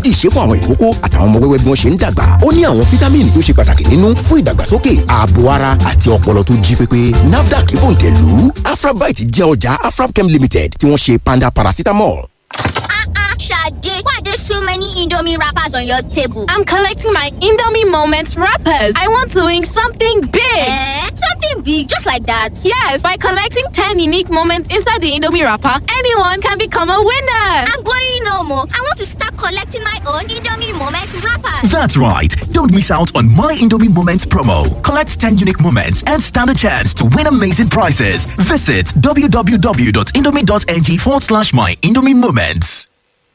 dídì ṣe fún àwọn ìkókó àtàwọn ọmọ wẹ́wẹ́ bí wọ́n ṣe ń dàgbà ó ní àwọn fítámìnì tó ṣe pàtàkì nínú fún ìdàgbàsókè ààbò ara àti ọpọlọ tó jí pépé nafdac fòǹtẹ̀lù afrabite jẹ́ ọjà afrabchem limited tí wọ́n ṣe panda paracetamol. Sade, why there's so many Indomie wrappers on your table? I'm collecting my Indomie Moments wrappers. I want to win something big. Eh? Something big, just like that. Yes, by collecting 10 unique moments inside the Indomie wrapper, anyone can become a winner. I'm going no more. I want to start collecting my own Indomie moment wrappers. That's right. Don't miss out on My Indomie Moments promo. Collect 10 unique moments and stand a chance to win amazing prizes. Visit www.indomie.ng forward slash My Indomie Moments.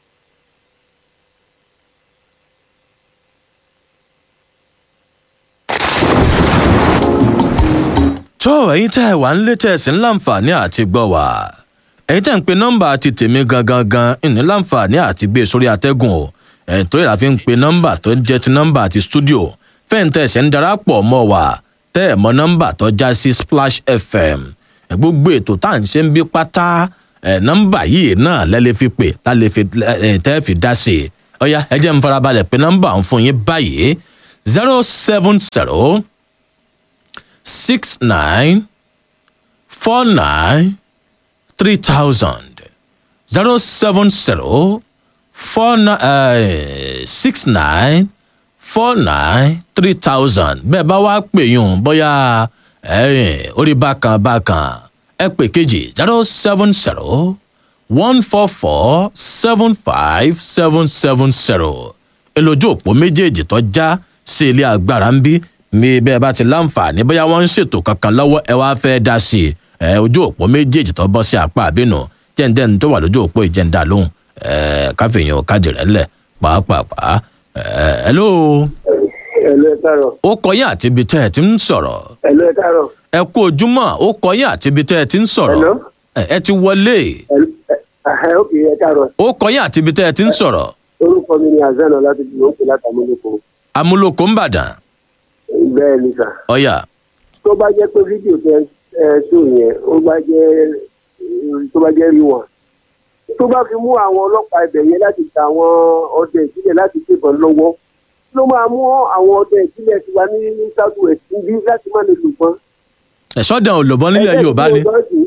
tó ẹ̀yin tẹ́ ẹ wà ń lé tẹ́ ẹ sì ń láǹfààní àti gbọ́ wá ẹ̀yin tẹ́ ń pe nọ́mbà ti tèmi gangan gan ìní láǹfààní àti gbé sórí atẹ́gùn o ẹ̀yin tó yẹra fi ń pe nọ́mbà tó ń jẹ́ ti nọ́mbà ti stúdíò fẹ́ǹtẹ̀ ẹ̀sẹ̀ ń darapọ̀ mọ́ wa tẹ́ ẹ̀ mọ nọ́mbà tó já sí splash fm ẹ̀ gbogbo ètò tá à ń ṣe ń bí pátá ẹ̀ nọ́mbà yìí náà lẹ́lẹ́ fi pè lálẹ́ fi ẹ̀ tẹ́ fi dá sí i ọ̀ya ẹ jẹ́ ń farabalẹ̀ pe nọ́mbà ń fún yín báyìí zero seven zero six nine four nine three thousand zero seven zero four nine six nine four nine three thousand bẹ́ẹ̀ bá wá pè yùn bóyá ẹ̀rìn orí bákan bákan ẹ pè kejì zero seven zero one four four seven five seven seven zero èlòjú òpó méjèèjì tó já sí ilé agbára ń bí mi bẹ́ẹ̀ bá ti láǹfààní bóyá wọ́n ń ṣètò kankan lọ́wọ́ ẹ wá fẹ́ dá sí i ẹ ojú òpó méjèèjì tó bọ́ sí apá àbínú jẹ́ǹdẹ́ni tó wà lójú òpó ìjẹ́ǹdà lóhùn ẹ káfíìyàn káàdì rẹ̀ ńlẹ̀ pàápàá ẹ hello. ẹ̀lú ẹ káàárọ̀. ó kọyìn àti ibi tẹ́ ẹ ti ń sọ̀rọ̀. ẹ̀lú ẹ káàárọ̀. ẹ kú ojúmọ́ ó kọyìn àti ibi tẹ́ ẹ ti ń sọ̀rọ̀. Hello? ẹ ẹ ti wọlé. ẹ̀hẹ́ òkè ẹ káàárọ̀. ó kọyìn àti ibi tẹ́ ẹ ti ń sọ̀rọ̀. orúkọ mi ni azan ọlátúndì ló ń pè látàmúlòkọ. amúlòkó ń bàdàn. bẹ́ẹ̀ ni sà. ọ̀yà tó bá jẹ́ pé fídíò tẹ ẹ ṣó yẹn ó bá jẹ́ tó bá jẹ́ rí wọn. tó bá fi mú àwọn ọlọ́pàá ibẹ̀ yẹn láti ta àwọn ọdẹ ìbílẹ̀ láti gbébọn lọ́wọ́ ló máa mú àwọn ọdẹ ìbílẹ̀ tiwa ní south west níbí láti má lè lù pọ́n. ẹ̀ṣọ́dẹ̀ òlòbọ́n nílẹ̀ yorùbá ni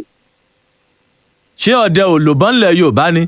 ṣé ọdẹ òlòbọ́n nílẹ̀ yorùbá ni.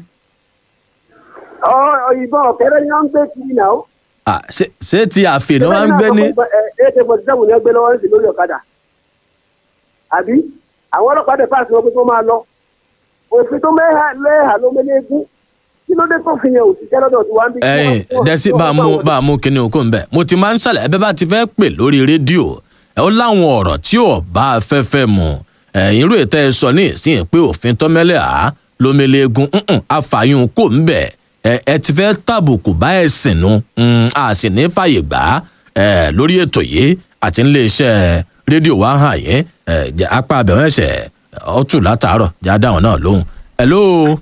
ọ ìbọn ọ̀kẹ́rẹ́ ni wọ́n ń gbé kiri náà. Ah, ṣé- ṣé ti àfin ni wọ́n ń gbé ní. ẹ̀ẹ́dẹ̀ forty seven ni wọ́n gbé lọ́wọ́ sí lórí ọ̀kadà àbí àwọn ọlọ́pàá dẹ̀ fáàsì wọn pé kó máa lọ òfin tó mẹ́hà lẹ́hà ló mẹ́lẹ́gún kí ló dé tó fi yẹn òṣìṣẹ́ lọ́dọ̀ tí wọ́n ń bí. ẹyìn dẹ́sí bá a mú bá a mú kinní okó ń bẹ̀ mo ti máa ń ṣàlẹ̀ ẹbẹ́ bá ti fẹ́ pè lórí rédíò ẹ ó láwọn ọ̀rọ̀ tí ò bá afẹ́fẹ́ mu ẹ̀yìn irú ètò ẹ sọ ní ìsìn pé òfin tọ́mẹ́lẹ̀ á lómelegun àfààyàn kò ń bẹ̀ ẹ ẹ ti fẹ́ tàbùkù bá ẹ̀sìn nu mm, a sì ní fàyè gbà á ẹ lórí ètò yìí àti nílé iṣẹ́ rédíò wa hàn yín ẹ jẹ́ apá abẹ́wọ̀n ẹ̀sẹ̀ ọ̀tún látàárọ̀ jáde àwọn náà lóhùn. hello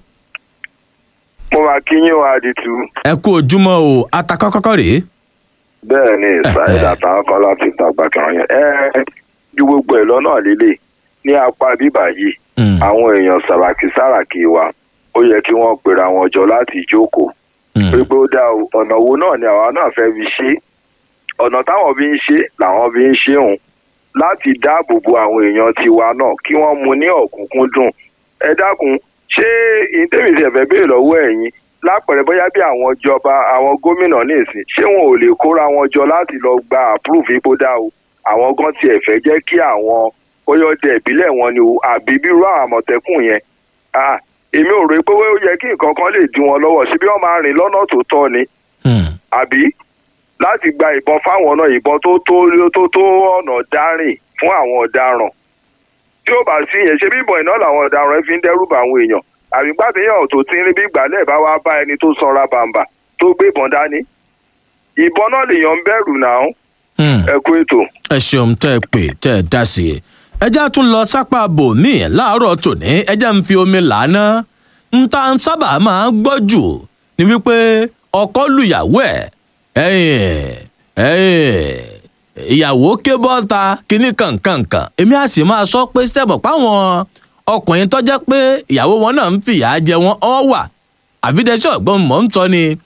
mo máa kí yín wá àdìtú. ẹ kú ojúmọ́ o atakọ́kọ́kọ́ rèé. bẹ́ẹ̀ ni ṣáìdà táwọn kan láti tàgbà kan yẹn. ẹ ju gbogbo ẹ̀ lọ́nà líle ní apá bíbà yìí àwọn èèyàn sàràkí sàràkí wa ó yẹ kí wọ́n pera wọn jọ láti jókòó. pé pé ó dáa o ọ̀nà wo náà ni àwa náà fẹ́ fi ṣe ọ̀nà táwọn fi ń ṣe làwọn fi ń ṣe òun láti dáàbò bo àwọn èèyàn tiwa náà kí wọ́n mu ní ọ̀kúnkúndùn ẹ dákun ṣé ìtẹ́mìtì ẹ̀fẹ́ béèrè lọ́wọ́ ẹ̀yin lápẹ̀rẹ̀ bóyá bí àwọn ìjọba àwọn gómìnà ní ìsìn ṣé wọn ò lè kóra wọn jọ láti lọ gba àpúrúfù ipò dá o àwọn gan tiẹ̀ fẹ́ jẹ́ kí àwọn bóyá ọdẹ ìbílẹ̀ wọn ni o àbí bírú àwọn àmọ̀tẹ́kùn yẹn Ah, èmi ò rò pé ó yẹ kí nǹkan kan lè dí wọn lọ́wọ́ síbí wọ́n máa rìn lọ́nà tó tọ́ ni àbí láti gba ìbọn fáwọn náà ìbọn tó tó tó tó ọ̀nà dárìn fún àwọn ọ̀daràn tí ó bá sí yẹn ṣe bí ìbọn iná làwọn ọ̀daràn fi ń dẹ́rù bá àwọn èèyàn àbí gbàdéyàn tó ti ń rí bí ìgbàlẹ̀ bá wá bá ẹni tó sanra bàǹbà tó gbé ìbọn dání ìbọn náà lèèyàn ń bẹ̀rù náà ẹ kú ètò. ẹ ṣeun tẹ ẹ pè tẹ ẹ dá sí i ẹjẹ tún lọ sápá bòmíì láàárọ̀ tòní ẹjẹ ń fi omi làánà ń ta ń sábà máa ń gbọ́ jù ni wípé ọkọ lùyàwó ẹ ẹyìn ẹyìn ìyàwó ké bọ́ta kínní kankankan èmi á sì máa sọ pé sẹ́bọ̀ páwọn ọkùnrin tó jẹ́ pé ìyàwó wọn náà ń fìyà jẹ wọn ọ́ wà àbídẹ́sẹ̀ ọ̀gbọ́n mọ̀ ń tọ́ ni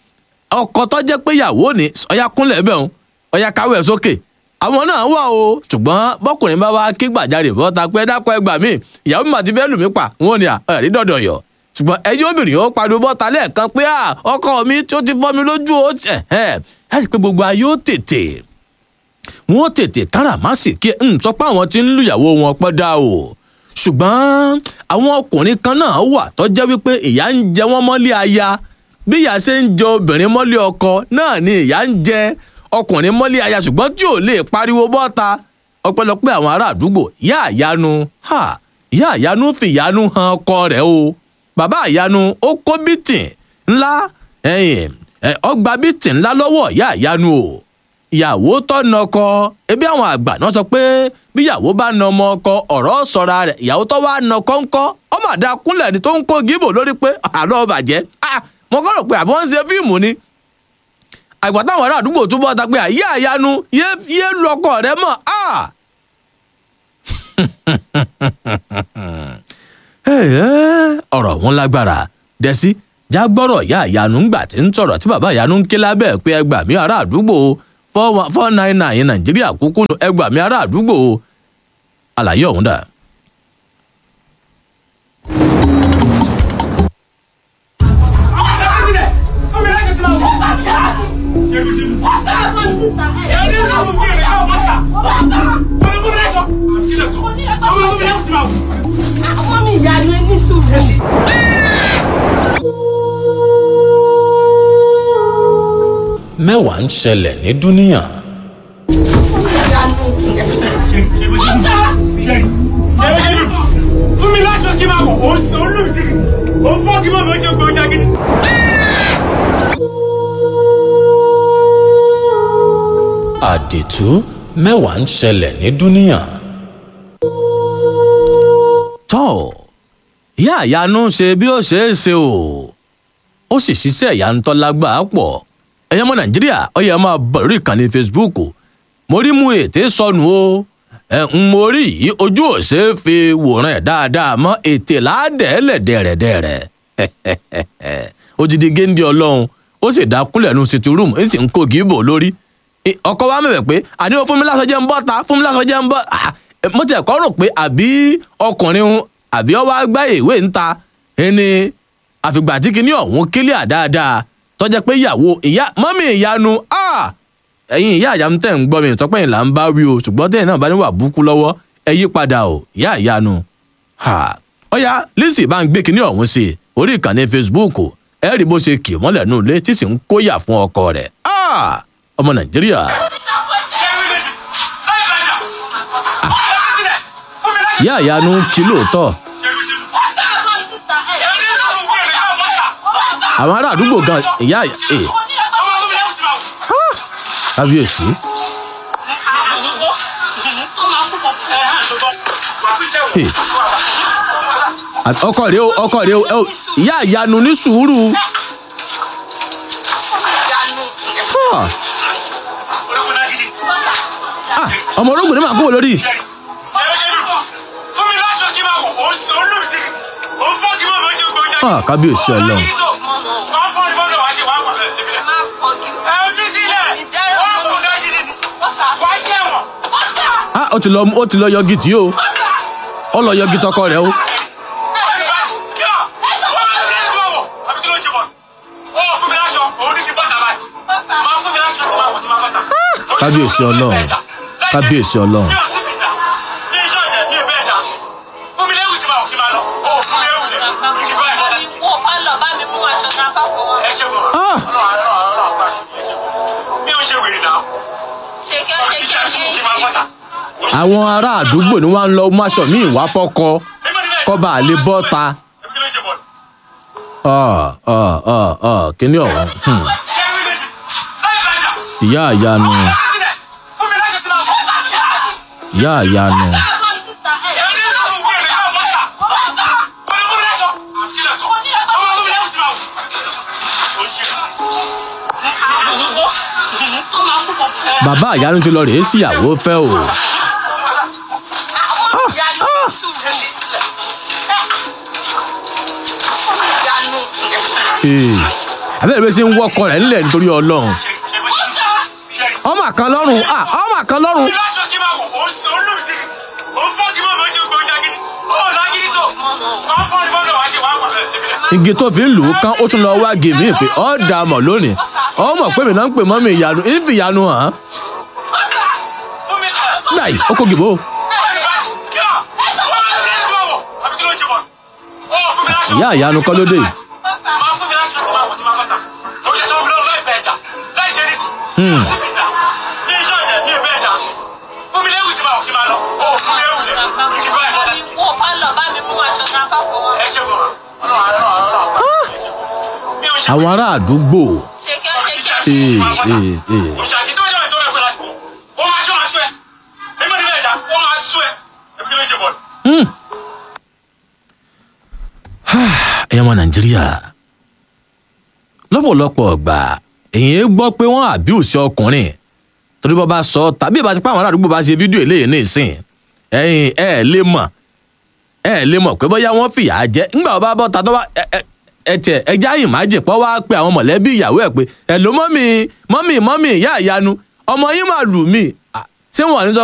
ọkọ tó jẹ́ pé ìyàwó ni ọ̀yà kúnlẹ̀ bẹ́ẹ̀ o ọ̀yà káwé ẹ̀ sókè àwọn náà wà o ṣùgbọ́n bọ́kùnrin bá wá ké gbàjarè bọ́ta pé dákọ̀ ẹgbà mí ìyàwó mi àti fẹ́ẹ́ lù mí pa wọn ò ní ẹ̀rí dọ̀dọ̀ yọ̀ ṣùgbọ́n ẹjọ́ obìnrin ó pariwo bọ́ta lẹ́ẹ̀kan pé ọkọ mi tí ó ti fọ́ mi lójú ó tẹ̀ ẹ́ ẹ́ rí i pé gbogbo ayé ó tètè wọn ó tètè káràmásì kí n sọ pé àwọn tí ń lùyàwó wọn pọ́ dá o ṣùgbọ́n àwọn ọkùnrin kan náà wà tó jẹ́ wípé ìyá ń jẹ wọ́n mọ́lé aya bí ìyá ṣe ń jẹ obìnrin mọ́lé ọkọ náà ni ìyá ń jẹ ọkùnrin mọ́lé aya ṣùgbọ́n tí ò lè pariwo bọ́ta ọpẹ́lọpẹ́ àwọn ará àdúgbò ìyá àyanu ha ìyá àyanu fìyanu han ọkọ rẹ̀ o bàbá àyanu ó kó bítìn ńlá ẹ̀yìn ọgbà bítìn ńlá lọ́wọ́ ìyá àyanu o ìyàwó tọ́nà ọkọ ebi àwọn àgbà náà sọ pé bí ìyàwó bá na ọmọ ọkọ ọ̀rọ̀ sọ̀ra rẹ̀ ìyàwó tó wá na ọkọ ńkọ́ ọmọ àdá kúnlẹ̀ ni tó ń kó gíbò lórí pé àlọ́ bàjẹ́ mo kọ́ rò pé àbọ̀ ń ṣe fíìmù ni àgbà táwọn ará àdúgbò túbọ̀ ta pé àyè àyanu yé lu ọkọ rẹ mọ̀ ọ̀rọ̀ wọn lágbára dẹ́sí jágbọ́rọ̀ ìyá ìyanu ńgbà tí ń sọ̀rọ̀ tí bàbá ìyanu ń ké lábẹ́ pé ẹgbàá mi ará àdúgbò four nine nine nàìjíríà kúkú ẹgbàá mi ará àdúgbò àlàyé ọ̀hún dà. àwọn mi ìyanu ẹni sùúrù. mẹ́wàá ń ṣẹlẹ̀ ní dúníà. fún mi láṣọ kí n máa wọ̀ ó ń sọ olùdíje ó ń fọ́ kí n máa bọ̀ ṣe gbọ́ ṣáàgìdì. àdètú mẹ́wàá ń ṣẹlẹ̀ ní dúníà. tọ́ ìyá àyánú ṣe bí ó ṣe é ṣe o ó sì ṣiṣẹ́ ìyàntọ́ lágbàá pọ̀ ẹ̀yẹ́ ọmọ nàìjíríà ọ̀yẹ́ máa bọ̀ lórí ìkànnì facebook mo rí mu ètè sọnù o ẹ̀ ń mo rí yìí ojú ò ṣe é fi wòran ẹ̀ dáadáa mọ́ ètè láàdẹ́ẹ̀lẹ̀ dẹ̀rẹ̀dẹ̀rẹ̀ odidi géńdé ọlọ́run ó sì dá kúnlẹ̀ nu sitting room ń sì ń kó gíbò lórí ọkọ wa mẹ̀bẹ̀ pé àní o fún mi lásán jẹ́ ń bọ́ ta fún mi lásán jẹ́ ń bọ́ mo tẹ̀ kọ́ rò pé àbí ọkùnrin àbí ọwọ́ àgbá ìwé ń ta ẹni àfìgbà tí kinní ọ̀hún kílíà dáadáa tọ́jà pé ìyàwó ìyá mọ́mí ìyanu ẹ̀yin ìyá àyà tẹ̀ ń gbọ́ mi ìtọ́pẹ́ yìí là ń bá wí o ṣùgbọ́n tẹ̀yìn náà bá níwà búkú lọ́wọ́ ẹ yí padà o ìyá ìyanu. ọ̀ya lizzy bá ń gbé kinní ọ̀hún sí i orí ìkànnì facebook ẹ rí bó ṣe kì mọ́lẹ̀ nù lé tí sì ń kóyà fún ọkọ rẹ̀ ọmọ nàìjíríà. ìyá ìyanu kí lóòótọ́ àwọn ará àdúgbò gan ìyá ẹ kábíyèsí. ọkọ rẹ o ọkọ rẹ o ìyá ìyanu ní sùúrù. ọmọ ológun ní màá kúrò lórí. fún mi láṣọ kí n máa wọ̀ ó ń sọ olùdíje ó ń fọ́ kí n máa bọ̀ ṣe gbọ́ ṣáàgìdì. kábíyèsí ọlọ́run. wọ́n fọ́ ni bọ́dọ̀ wá ṣe wá pọ̀ lẹ́ẹ̀lẹ́. ẹ bí sílẹ̀ wọ́n kò ká gidi ni wá ṣẹ̀wọ̀n. ó ti lọ ó ti lọ yọgi tí o ó lọ yọgi tọkọ rẹ o. kábíyèsí ọlọ́run kábíyèsí ọlọ́run. àwọn ará àdúgbò ni wọn ń lọ máṣọ míì wá fọkọ kọba àlè bọta kíní ọ̀hún ìyá àyanu ìyá àyanu. bàbá àyanu ti lọ rèé síyàwó fẹ́ o. àbẹ́rẹ́ bí ṣe ń wọ́kọ rẹ̀ nílẹ̀ nítorí ọlọ́run ọmọ kan lọ́rùn ah ọmọ kan lọ́rùn igi tó fi ń lù ú kán ó tún lọ wá gèmí pé ọ́ dà mọ̀ lónìí ọmọ pé mi náà ń pè mọ́ mi ìyanu ìfì ìyanu hàn án gbàyì ó kó gìbò ìyá ìyanu kọ́ ló dé yìí. Hmm. àwọn ará àdúgbò ee ee ee Hmm. ẹ̀yin ọmọ nàìjíríà lọ́pọ̀lọpọ̀ ọgbà èyí gbọ́ pé wọ́n àbíùsí ọkùnrin torí bọ́ bá sọ tàbí ìbá ti pa àwọn ará àdúgbò bá ṣe fídíò eléyìí ní ìsìn ẹ̀yin ẹ̀ lè mọ̀ ẹ̀ lè mọ̀ pé bóyá wọ́n fìyà jẹ ńgbà wọ́n bá bọ́ ta tó bá ẹtẹ ẹja ìmájì pọ́ wá pé àwọn mọ̀lẹ́bí ìyàwó ẹ̀ pé ẹ̀ ló mọ́mì mọ́mì mọ́mì ìyá ìyanu ọmọ yín máa lù mí ṣé wọ́n ní sọ